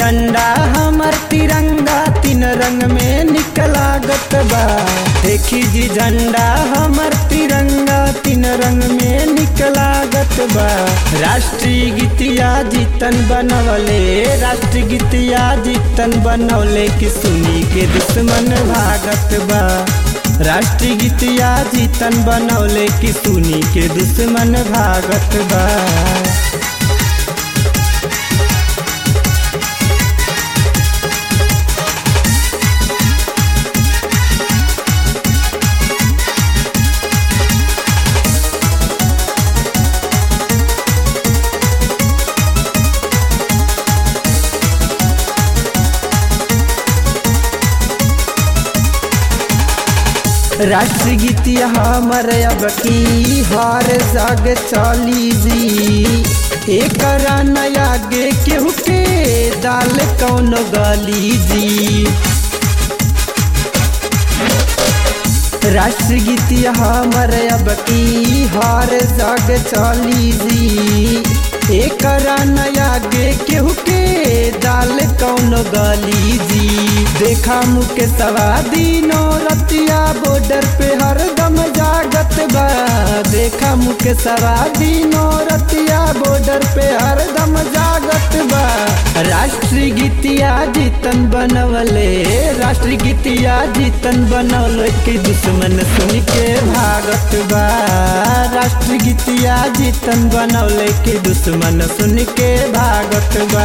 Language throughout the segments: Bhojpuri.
झंडा हमर तिरंगा तीन रंग में निकलागत बा देखी जी झंडा हमर तिरंगा तीन रंग में निकलागत बा राष्ट्रीय गीतिया जीतन बनवले राष्ट्रीय गीतिया जीतन बनवले कि सुनी के दुश्मन भागत बा राष्ट्रीय गीतिया जीतन बनवले कि सुनी के दुश्मन भागत बा राष्ट्रीय गीतिया हमर अब की हर जग चली जी एक नया गे केहू के दाल कौन गली जी राष्ट्रीय गीतिया हमर अब की हर जग चली जी एक नया गे केहू के दाल कौन गली जी देखा मुके सवा दिनो रतिया बॉर्डर पे हरदम जागत बा देखा मुके सवा दिनो रतिया बॉर्डर पे हरदम जागत बा राष्ट्रीय गीतिया जीतन बनवले राष्ट्रीय गीतिया जीतन बनवले के दुश्मन सुन के भागत बा राष्ट्रीय गीतिया जीतन बनवले के दुश्मन सुन के भागत बा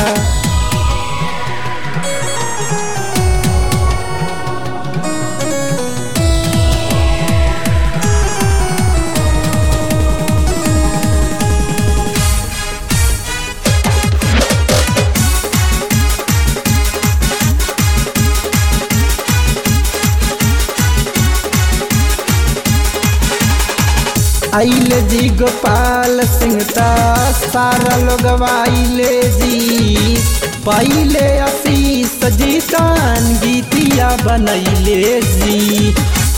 आइल जी गोपाल सिंह ता सारा लोग आइले जी पहले आशीष जीतान गीतिया बनैले जी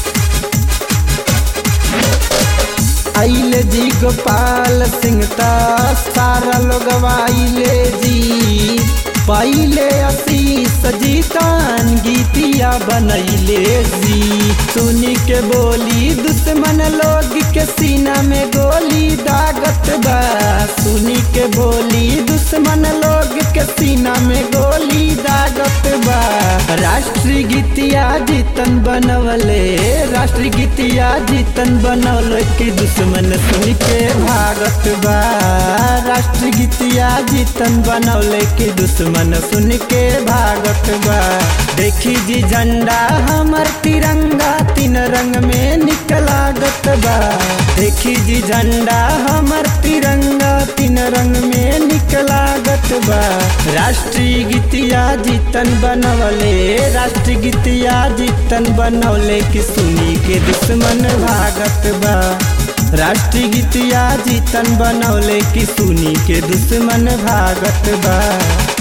आइल जी गोपाल सिंह ता सारा लोग आइले जी पहले आशीष जीतान गीतिया बनैले जी सुनी के बोली दुश्मन लोग के सीना में गोली दागत बा सुनी के बोली दुश्मन लोग के सीना में गोली दागत बा राष्ट्रीय गीतिया जीतन बनवले राष्ट्रीय गीतिया जीतन बनवले के दुश्मन सुन के भागत बा राष्ट्रीय गीतिया जीतन बनवले के दुश्मन सुन के भागत बा देखी जी झंडा हमर तिरंगा तीन रंग में निकलागत बा देखी जी झंडा हमर तिरंगा तीन रंग में निकलागत बा राष्ट्रीय गीतिया जीतन बनवले राष्ट्रीय गीतिया जीतन बनवले कि सुनी के दुश्मन भागत बा राष्ट्रीय गीतिया जीतन बनवले कि सुनी के दुश्मन भागत बा